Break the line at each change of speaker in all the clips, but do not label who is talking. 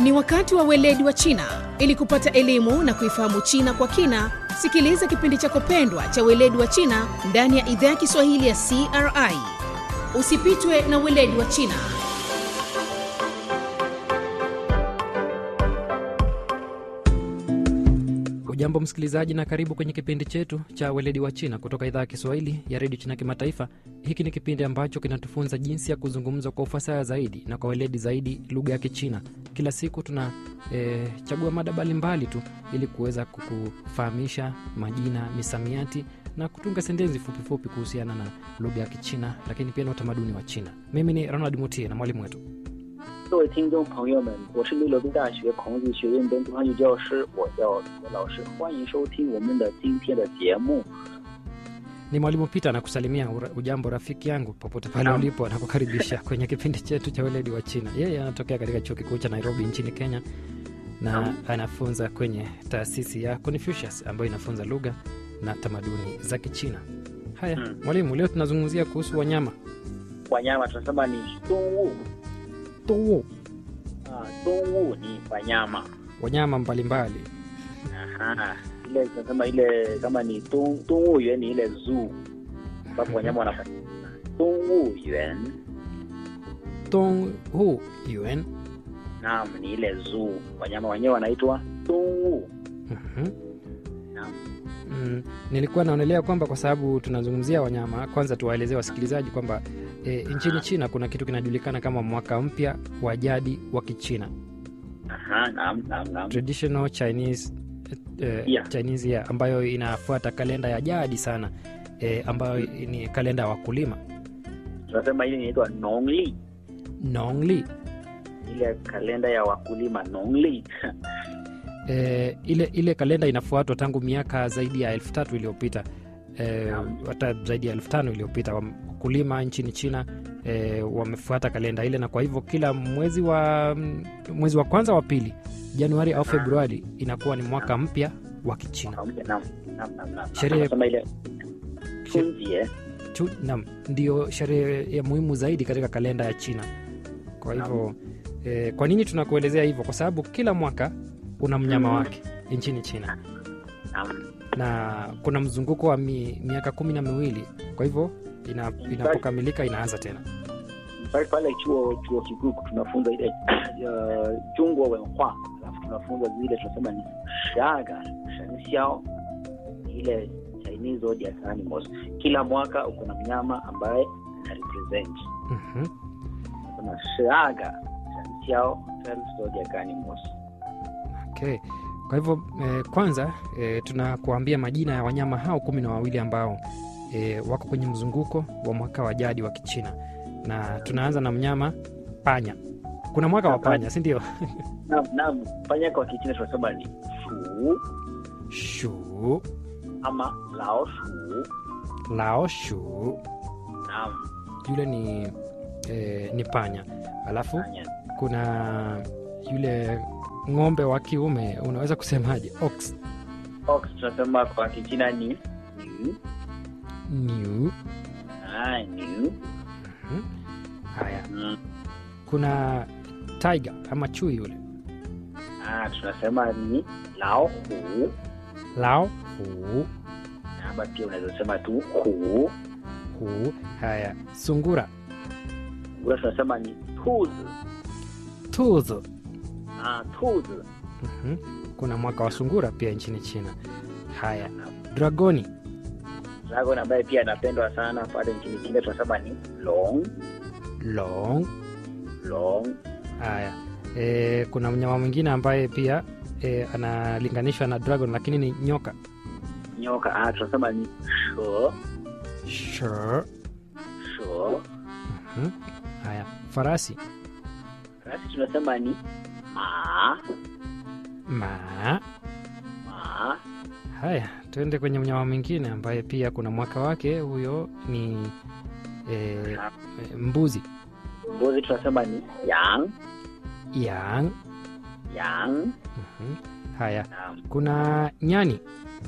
Ni wakati wa weledi wa China. Ili kupata elimu na kuifahamu China kwa kina, sikiliza kipindi chako pendwa cha weledi wa China ndani ya idhaa ya Kiswahili ya CRI. Usipitwe na weledi wa China.
Ujambo msikilizaji, na karibu kwenye kipindi chetu cha weledi wa China kutoka idhaa ya Kiswahili ya redio China Kimataifa. Hiki ni kipindi ambacho kinatufunza jinsi ya kuzungumza kwa ufasaha zaidi na kwa weledi zaidi lugha ya Kichina. Kila siku tuna e, chagua mada mbalimbali tu ili kuweza kukufahamisha majina, misamiati na kutunga sentensi fupifupi kuhusiana na lugha ya Kichina, lakini pia na utamaduni wa China. Mimi ni Ronald Mutie na mwalimu wetu
各位听众朋友们，我是利罗宾大学孔子学院本土汉语教师，我叫李国老师，欢迎收听我们的今天的节目。
ni mwalimu Peter anakusalimia. ura- Ujambo rafiki yangu popote pale
Naam.
ulipo, anakukaribisha kwenye kipindi chetu cha weledi wa China. Yeye anatokea katika chuo kikuu cha Nairobi nchini Kenya na
Naam.
anafunza kwenye taasisi ya Confucius ambayo inafunza lugha na tamaduni za Kichina. Haya
Mm.
mwalimu, leo tunazungumzia kuhusu wanyama
wanyama tunasema ni 动物
Tuu.
ah, 动物ni wanyama
wanyama mbalimbali
Aha. ile tunasema ile kama ni 动动物园ni ile zoo ambapo wanyama wanafanya 动物园
Dong Hu Yuan.
naam ni ile zoo wanyama wenyewe wanaitwa 动物
Mhm.
naam
Mm, nilikuwa naonelea kwamba kwa sababu tunazungumzia wanyama, kwanza tuwaelezee wasikilizaji kwamba e, nchini China kuna kitu kinajulikana kama mwaka mpya wa jadi wa Kichina,
Aha, naam naam naam
traditional Chinese, eh,
Yeah.
Chinese year, ambayo inafuata kalenda ya jadi sana e, ambayo ni kalenda ya wakulima
tunasema ile inaitwa nongli
Nongli.
ile kalenda ya wakulima nongli
E, ile ile kalenda inafuatwa tangu miaka zaidi ya elfu tatu iliyopita e,
Naam.
hata zaidi ya elfu tano iliyopita Wam- wakulima nchini China e, wamefuata kalenda ile, na kwa hivyo kila mwezi wa mwezi wa kwanza wa pili, Januari au Februari, inakuwa ni mwaka mpya wa Kichina.
pamoja naam naam naam naam
Sherehe-
tunasema ile chunjie
Tu- Naam, ndio sherehe ya muhimu zaidi katika kalenda ya China. Kwa hivyo e, kwa nini tunakuelezea hivyo? Kwa sababu kila mwaka una mnyama
Mm.
wake nchini China.
naam
na kuna mzunguko wa mi, miaka kumi na miwili kwa hivyo ina, inapokamilika inaanza tena
pale pale chuo chuo kikuu tunafunza ile uh, jungwa wenhua alafu tunafunza zile tunasema ni shaga shenxiao ile chinese zodiac animals kila mwaka uko na mnyama ambaye ana represent
Mhm.
kuna shaga shenxiao zodiac animals
okay. kwa hivyo eh, kwanza eh, tunakuambia majina ya wanyama hao kumi na wawili ambao eh, wako kwenye mzunguko wa mwaka wa jadi wa kichina na tunaanza na mnyama panya kuna mwaka wa panya si ndio
naam naam panya kwa kichina tunasema ni shu
shu
ama lao shu
lao shu
naam
yule ni eh, ni panya alafu
panya
kuna yule ng'ombe wa kiume unaweza kusemaje ox
ox tunasema kwa kichina ni new
new
ah new
Mhm. haya
mm.
kuna tiger ama chui yule
ah tunasema ni lao hu
lao hu
ama pia unaweza sema tu hu
hu haya sungura
ula tunasema ni tuzi
tuzo
ah tuzi
Mhm. kuna mwaka wa sungura pia nchini china haya dragoni
dragon ambaye pia anapendwa sana pale nchini China tunasema ni long
long
long
haya e, kuna mnyama mwingine ambaye pia e, analinganishwa na dragon lakini ni nyoka
nyoka ah tunasema ni sho
sure.
sho
Mhm. haya farasi
rasi tunasema ni ma
ma
ma
haya tuende kwenye mnyama mwingine ambaye pia kuna mwaka wake huyo ni e, e, mbuzi
mbuzi tunasema ni yang
yang
yang
Mhm. haya
naam
kuna nyani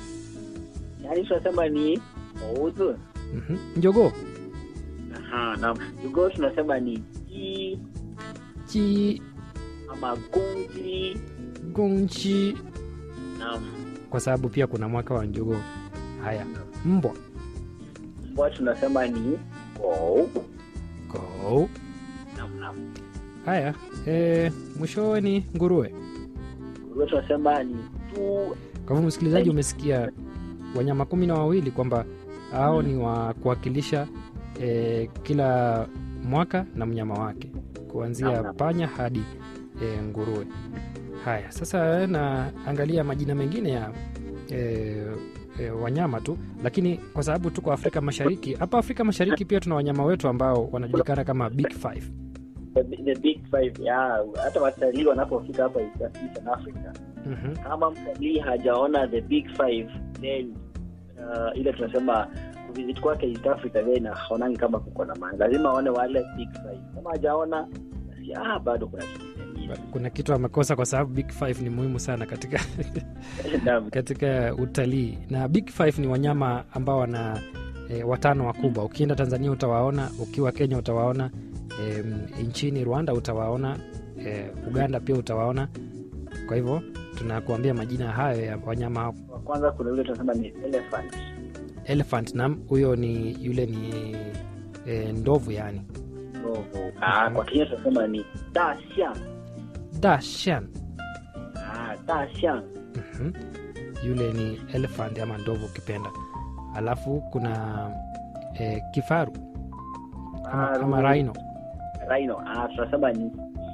yani tunasema ni ouzi
Mhm. njogoo
aha naam jogoo tunasema ni ji
chi
ama gongji
gongchi
naam
kwa sababu pia kuna mwaka wa njogoo haya mbwa
mbwa tunasema ni gou
go
naam naam
haya e, mwishowe ni nguruwe
nguruwe tunasema ni tu
kwa hivyo msikilizaji umesikia wanyama kumi na wawili kwamba hao ni wa kuwakilisha e, kila mwaka na mnyama wake kuanzia
Naam, naam.
panya hadi e, nguruwe haya sasa naangalia majina mengine ya e, e, wanyama tu lakini kwa sababu tuko afrika mashariki hapa afrika mashariki pia tuna wanyama wetu ambao wanajulikana kama big five
the, the big five ya hata watalii wanapofika hapa East Eastern Africa
mm-hmm.
kama mtalii hajaona the big five then uh, ile tunasema kuvisit kwake East Africa then haonangi kama kuko na maana lazima aone wale big five kama hajaona basi ah, bado kuna kitu kingine.
kuna kitu amekosa kwa sababu big five ni muhimu sana katika
Naam.
katika utalii na big five ni wanyama ambao wana e, watano wakubwa ukienda tanzania utawaona ukiwa kenya utawaona e, nchini rwanda utawaona e, uganda pia utawaona kwa hivyo tunakuambia majina hayo ya wanyama hao.
wa kwanza kuna yule tunasema ni elephant
elephant nam huyo ni yule ni e, ndovu yani
ndovu ah, kwa Kenya tunasema ni daxiang
dashan
ah, daxiang
Mhm. yule ni elephant ama ndovu ukipenda alafu kuna e, kifaru ama,
Ah,
ama rhino
rhino ah, tunasema ni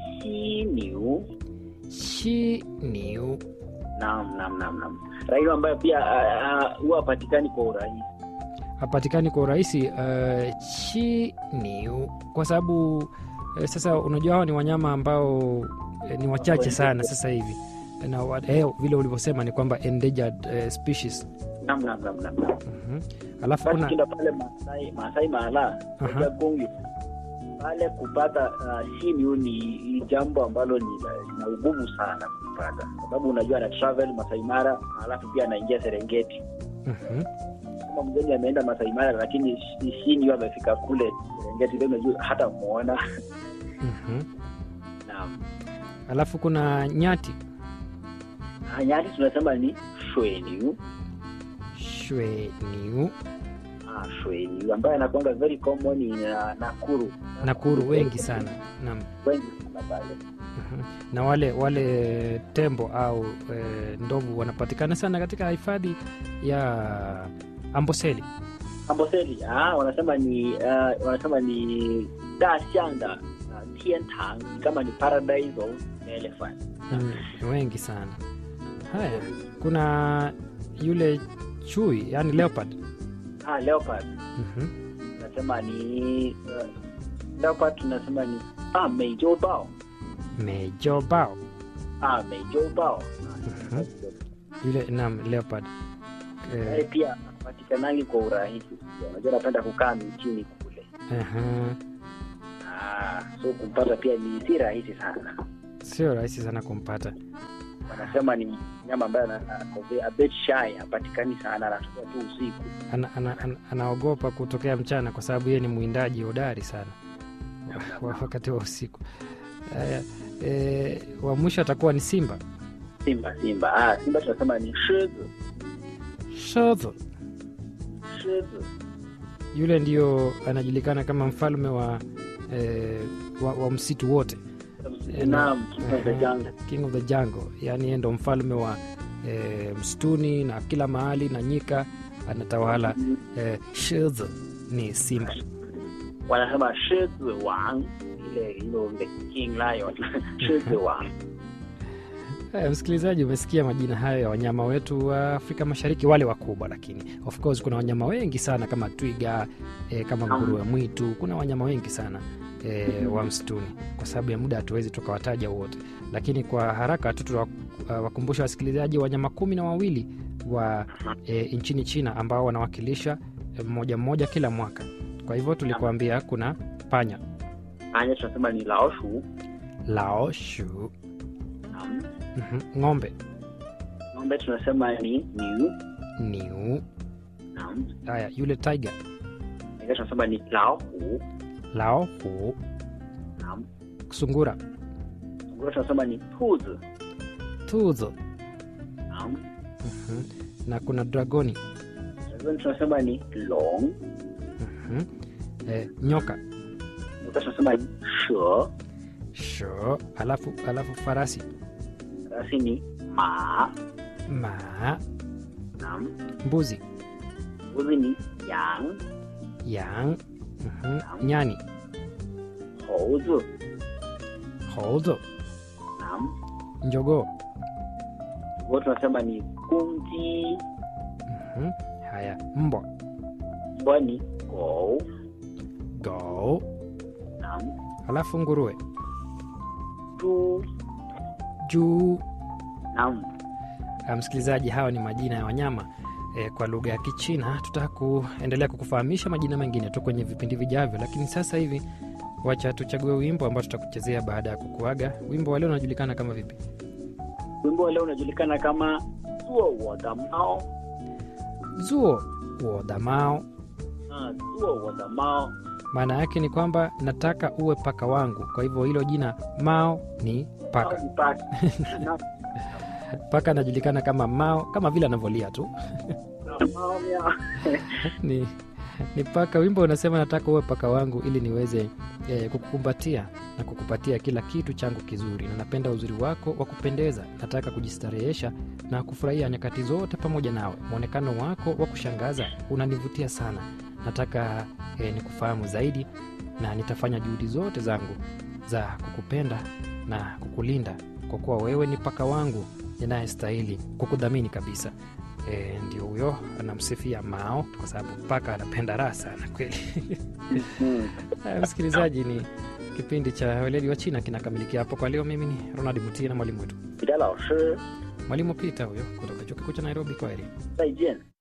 xiniu
shiniu
naam naam naam naam rhino ambayo pia ah, ah, huwa hapatikani kwa urahisi
hapatikani kwa urahisi uh, chiniu kwa sababu uh, sasa unajua hao ni wanyama ambao uh, ni wachache sana sasa hivi na wa- eh, vile ulivyosema ni kwamba endangered uh, species
naam naam naam naam naam.
Mhm. alafu
basi
kuna
ukienda pale Masai Masai Mara
Aha.
katika Kongo pale kupata uh, simiu ni ni jambo ambalo ni la- lina ugumu sana kupata sababu unajua ana travel Masai Mara alafu pia anaingia Serengeti
Mhm.
kama mgeni ameenda Masai Mara lakini shi- simiu amefika kule Serengeti leo unajua hata muona
Mhm.
naam
alafu kuna nyati
Ah, nyati tunasema ni shweniu
shweniu
ah, shweniu ambaye anakuanga very common in uh, Nakuru
nakuru wengi sana naam
wengi sana pale
Mhm. na wale wale tembo au e, ndovu wanapatikana sana katika hifadhi ya amboseli
Amboseli ah, wanasema ni uh, wanasema ni dashanda uh, tiantang kama ni paradise of elephant
Mm, wengi sana haya kuna yule chui yani leopard
ah, leopard
Mhm.
tunasema ni uh, leopard tunasema ni ah, meijobao
mejobao
ah, meijobao
Mhm. yule nam leopard
Yeye
eh,
pia patikanangi kwa urahisi unajua napenda kukaa michini kule
aha.
ah, so kumpata pia ni si rahisi sana
sio rahisi sana kumpata
wanasema ni nyama ambaye ana- ako a bit shy hapatikani sana anatokea tu usiku
ana, ana, ana, anaogopa kutokea mchana kwa sababu yeye ni mwindaji hodari sana wa- wa- wakati wa usiku haya e, wa mwisho atakuwa ni simba
simba simba ah, simba tunasema ni shizu
shodho
shizu
yule ndio anajulikana kama mfalme wa, e, wa, wa msitu wote
naam king of the jungle
king of the jungle yaani yeye ndo mfalme wa e, msituni na kila mahali na nyika anatawala e, shodho ni simba
wanasema shizu wang ile you know, the king lion shizu wang
Haya, msikilizaji, umesikia majina hayo ya wanyama wetu wa Afrika Mashariki, wale wakubwa, lakini of course kuna wanyama wengi sana kama twiga e, kama nguruwe mwitu. Kuna wanyama wengi sana e, wa msituni. Kwa sababu ya muda hatuwezi tukawataja wote, lakini kwa haraka tu tuwakumbusha wasikilizaji wanyama kumi na wawili wa e, nchini China ambao wanawakilisha e, mmoja mmoja kila mwaka. Kwa hivyo tulikuambia kuna panya
anya tunasema ni laoshu
laoshu,
naam
mhm, ng'ombe
ng'ombe tunasema ni niu
niu,
naam
haya yule tiger
Ingine tunasema ni laohu
laohu
naam
sungura
nguruwe tunasema ni tuzi
tuzo
naam
Mhm. na kuna dragoni
dragoni tunasema ni long
Mhm. eh, nyoka
nyoka tunasema ni she
sho alafu alafu farasi
farasi ni ma
ma
naam
mbuzi
mbuzi ni yang
yang Mhm. nyani
houzi
hozo
naam
njogoo
nguruwe tunasema ni gunji
Mhm. haya mbwa
mbwa ni gou
go
naam
alafu nguruwe
zhu
juu
naam
Ah, msikilizaji hawa ni majina ya wanyama e, kwa lugha ya kichina tutaka kuendelea kukufahamisha majina mengine tu kwenye vipindi vijavyo lakini sasa hivi wacha tuchague wimbo ambao tutakuchezea baada ya kukuaga wimbo wa leo unajulikana kama vipi
wimbo wa leo unajulikana kama zuo wo da mao
zuo wodamao
Ah, zuo wo da mao
maana yake ni kwamba nataka uwe paka wangu kwa hivyo hilo jina mao ni paka
Au paka Naam,
paka anajulikana kama mao kama vile anavyolia tu
naam, mao miao.
ni, ni paka wimbo unasema nataka uwe paka wangu ili niweze eh, kukukumbatia na kukupatia kila kitu changu kizuri na napenda uzuri wako wa kupendeza nataka kujistarehesha na kufurahia nyakati zote pamoja nawe mwonekano wako wa kushangaza unanivutia sana nataka eh, nikufahamu zaidi na nitafanya juhudi zote zangu za kukupenda na kukulinda kwa kuwa wewe ni paka wangu ninayestahili kukudhamini kabisa e, ndio huyo anamsifia mao kwa sababu paka anapenda raha sana kweli
Mm.
Haya, msikilizaji ni kipindi cha weledi wa china kinakamilikia hapo kwa leo mimi ni ronald mutie na mwalimu wetu
彼得老师
mwalimu pita huyo kutoka chuo kikuu cha nairobi kwaheri
再见。